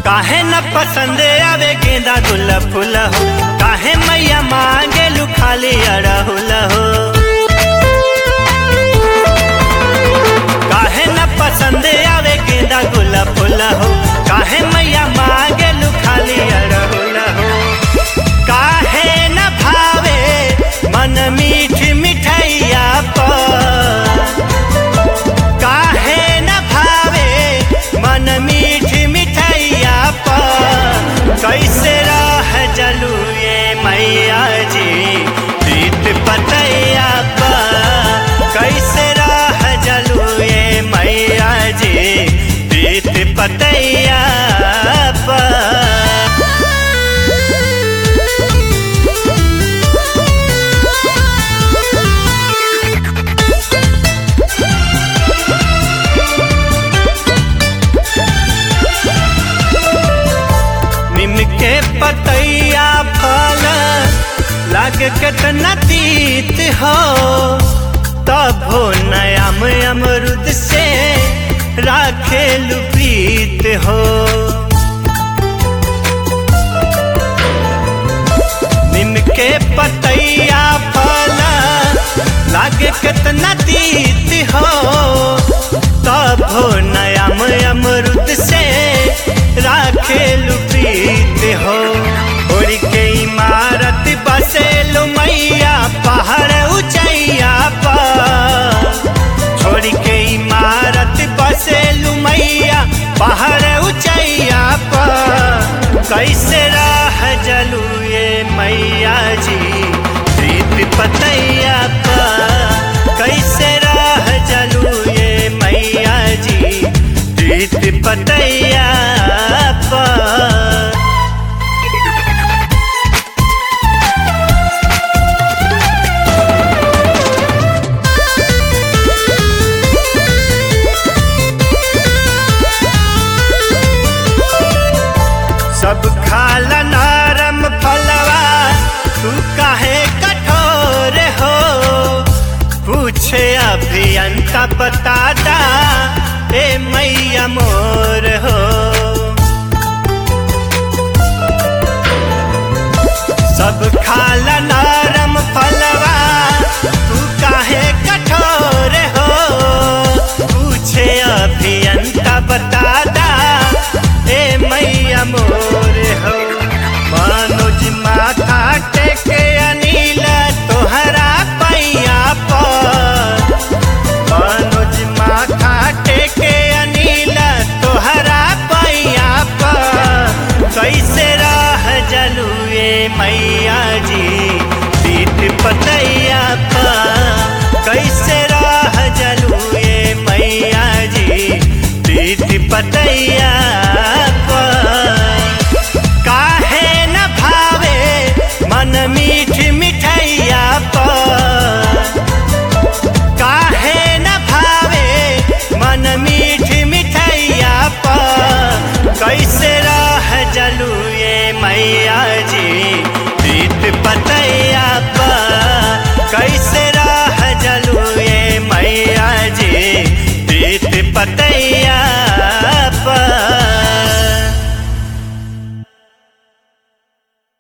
काहे न पसंद आवे गेंदा गुला फूल हो काहे मैया मांगे लू खाली अड़हुल हो काहे न पसंद आवे गेंदा गुला फूल हो काहे मैया मांगे लू खाली अड़हुल हो काहे न भावे मन मीठ मिठैया पर काहे न भावे मन मीठ मिठैया पर कैसे रह जलू ये मैया जी प्रीत पतैया पर कैसे रह जलू ये मैया जी प्रीत पतैया पर निम के पतैया फल लागे कितना तीत हो तब हो नयाम अमरुद से राखे प्रीत हो निम के पतैया फल लागे कितना तीत हो तब हो नयाम अमरुद से राखे प्रीत हो उड़ के इमारत बसेलु मैया पहाड़ ऊंचैया पर छोड़ के इमारत बसेलु मैया पहाड़ ऊंचैया पर कैसे राह जलू ये मैया जी प्रीत पतैया पर कैसे राह जलू ये मैया जी प्रीत पतैया पर सब खाला नरम फलवा तू काहे कठोर हो पूछे अभियंता बताता ए मैया मोर हो सब खाला नरम फलवा तू काहे कठोर हो पूछे अभियंता बताता ए मैया मोर हो मनोज माथा टेके अनिल तोहरा पैया पर मनोज माथा टेके अनिल तोहरा पैया पर कैसे रह जलू ये मैया जी पीत पतैया पर कैसे रह जलू ये मैया जी पीत पतैया पर काहे न भावे मन मीठ मिठैया पर काहे न भावे मन मीठ मिठैया पर कैसे रह जलू ये मैया जी प्रीत पतैया पर कैसे रह जलू ये मैया जी प्रीत पतैया